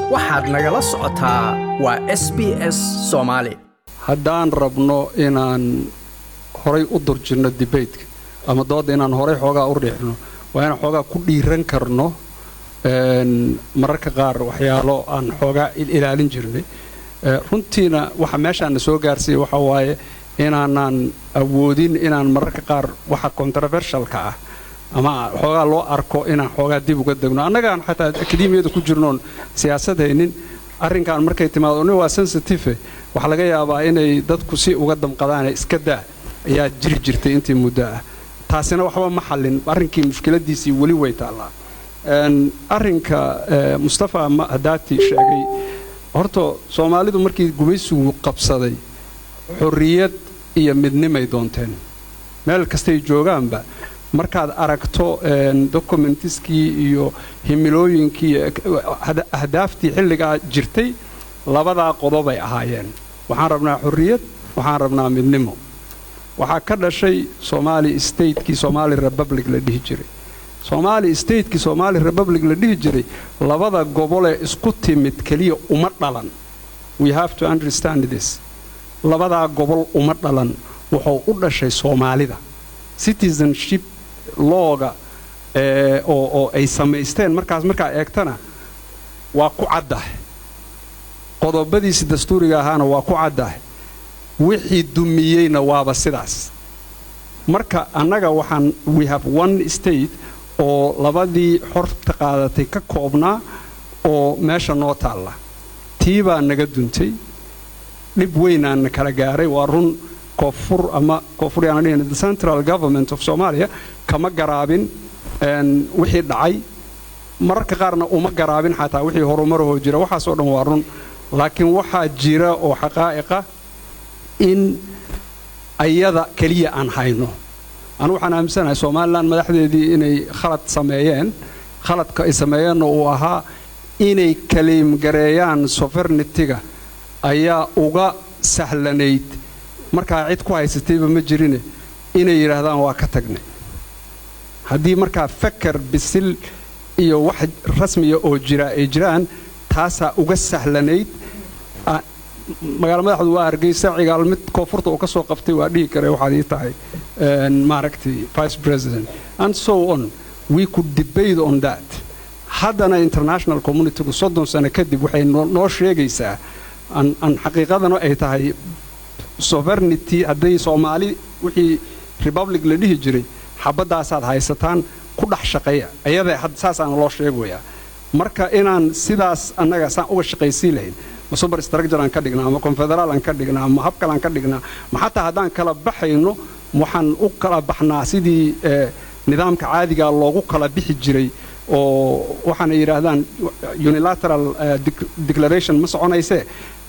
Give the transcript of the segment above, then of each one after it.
waxaad nagala socotaa waa s b s soomaali haddaan rabno inaan horay u durjinno dibaytka ama doodda inaan horay xoogaa u riixno waa inaan xoogaa ku dhiiran karno mararka qaar waxyaalo aan xoogaa ilaalin jirnay runtiina waxa meeshaana soo gaarsiiya waxa waaye inaanaan awoodin inaan mararka qaar waxa controversialka ah ama xoogaa loo arko inaan xoogaa dib uga degno annagaan xataa akademiyada ku jirnoon siyaasad haynin arrinkan markay timaado ni waa sensitive waxaa laga yaabaa inay dadku si uga damqadaane iska daa ayaa jiri jirtay intii muddo ah taasina waxba ma xallin arrinkii mushkiladiisii weli way taallaa arrinka mustafa hadaati sheegay horta soomaalidu markii gumaysigu qabsaday xorriyad iyo midnimay doonteen meel kastay joogaanba markaad aragto dokumentiskii iyo himilooyinkii ahdaaftii xilligaa jirtay labadaa qodobay ahaayeen waxaan rabnaa xorriyad waxaan rabnaa midnimo waxaa ka dhashay somaali statekii somaali republic la dhihi jiray somaali statekii somaali republic la dhihi jiray labada gobolee isku timid keliya uma dhalan we have to understand this labadaa gobol uma dhalan wuxuu u dhashay soomaalida citizenship looga oo ay samaysteen markaas markaa eegtana waa ku caddahay qodobadiisi dastuuriga ahaana waa ku caddahay wixii dumiyeyna waaba sidaas marka annaga waxaan we have one state oo labadii xorta qaadatay ka koobnaa oo meesha noo taalla tii baa naga duntay dhib weynaana kala gaaray waa run koonfur ama koonfuryaana dhihin the central government of somalia kama garaabin wixii dhacay mararka qaarna uma garaabin xataa wixii horumarahoo jira waxaasoo dhan waa run laakiin waxaa jira oo xaqaa'iqa in ayada keliya aan hayno anu waxaan aaminsanahay somalilan madaxdeedii inay khalad sameeyeen khaladka ay sameeyeenna uu ahaa inay kaliimgareeyaan sovernitiga ayaa uga sahlanayd markaa cid ku haysatayba ma jirine inay yidhaahdaan waa ka tagnay haddii markaa fakar bisil iyo wax rasmiya oo jira ay jiraan taasaa uga sahlanayd magaala madaxdu waa hargeysa cigaal mid koonfurta uu ka soo qabtay waa dhihi kare waxaad ii tahay maaragtay vice president and so on we could debate on that haddana international communitygu soddon sano kadib waxay noo sheegaysaa an xaqiiqadana ay tahay sovernity hadday soomaali wixii republic la dhihi jiray xabaddaasaad haysataan ku dhex shaqeeya ayada saasaana loo sheegayaa marka inaan sidaas annaga saan uga shaqaysii lahayn ma super structure aan ka dhignaa ama confederaal aan ka dhignaa ama hab kale aan ka dhignaa ma xataa haddaan kala baxayno waxaan u kala baxnaa sidii nidaamka caadigaa loogu kala bixi jiray oo waxaana yidhaahdaan unilateral declaration ma soconaysee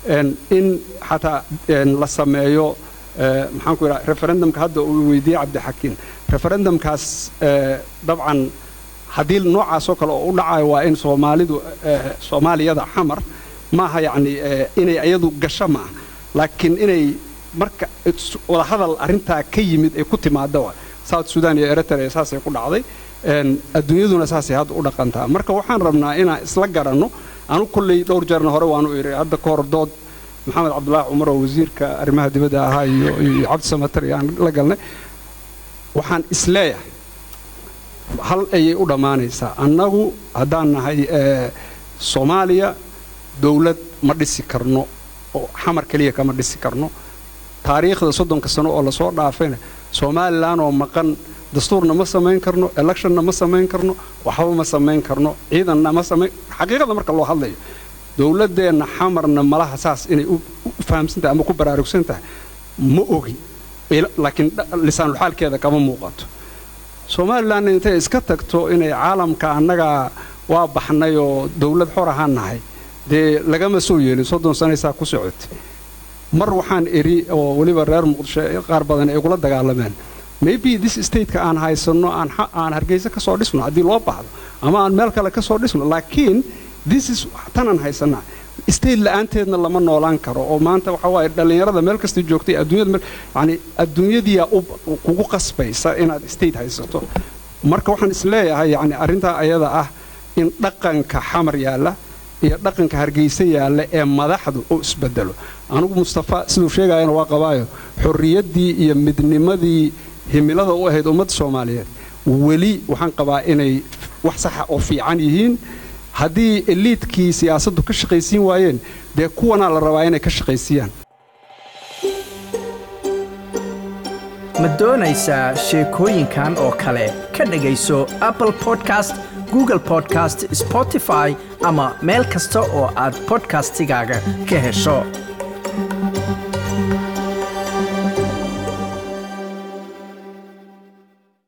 in xataa la sameeyo maxaanku yidhaha referendumka hadda uu weydiiyey cabdixakiin referendumkaas dabcan haddii noocaasoo kale oo u dhacayo waa in soomaalidu soomaaliyada xamar maaha yacni inay ayadu gasho maaha laakiin inay marka wadahadal arrintaa ka yimid ay ku timaado south sudan iyo eritrea saasay ku dhacday adduunyaduna saasay hadda u dhaqantaa marka waxaan rabnaa inaan isla garanno anu kolley dhowr jeerna hore waanu idhi hadda ka hor dood maxamed cabdulaahi cumar oo wasiirka arrimaha dibadda ahaa iyo cabdi samatar iyo aan la galnay waxaan isleeyahay hal ayay u dhammaanaysaa annagu haddaan nahay soomaaliya dowlad ma dhisi karno oo xamar keliya kama dhisi karno taariikhda soddonka sano oo lasoo dhaafayna somalilan oo maqan dastuurna ma samayn karno electionna ma samayn karno waxba ma samayn karno ciidanna ma samayn xaqiiqada marka loo hadlayo dowladdeenna xamarna malaha saas inay u fahamsantahay ama ku baraarugsan tahay ma ogi laakiin lisaanulxaalkeeda kama muuqato somalilanna intay iska tagto inay caalamka annagaa waa baxnay oo dowlad xor ahaan nahay dee lagama soo yeelin soddon sanaysaa ku socotay mar waxaan idhi oo weliba reer muqdisho qaar badan ay kula dagaalameen maybe this stateka aan haysanno aan hargeysa ka soo dhisno haddii loo baahdo ama aan meel kale ka soo dhisno laakiin this is tanaan haysanaa state la'aanteedna lama noolaan karo oo maanta waxa waaye dhallinyarada meel kasta joogtay adduunyada yani adduunyadiyaa kugu qasbaysa inaad state haysato marka waxaan isleeyahay yani arrintaa ayada ah in dhaqanka xamar yaalla iyo dhaqanka hargeysa yaalla ee madaxdu uu isbedelo anigu mustafa siduu sheegayana waa qabaayo xorriyaddii iyo midnimadii himilada u ahayd ummadda soomaaliyeed weli waxaan qabaa inay wax saxa oo fiican yihiin haddii eliidkii siyaasaddu ka shaqaysiin waayeen dee kuwanaa la rabaa inay ka shaqaysiiyaan ma doonaysaa sheekooyinkan oo kale ka dhegayso apple podcast google podcast spotify ama meel kasta oo aad bodkastigaaga ka hesho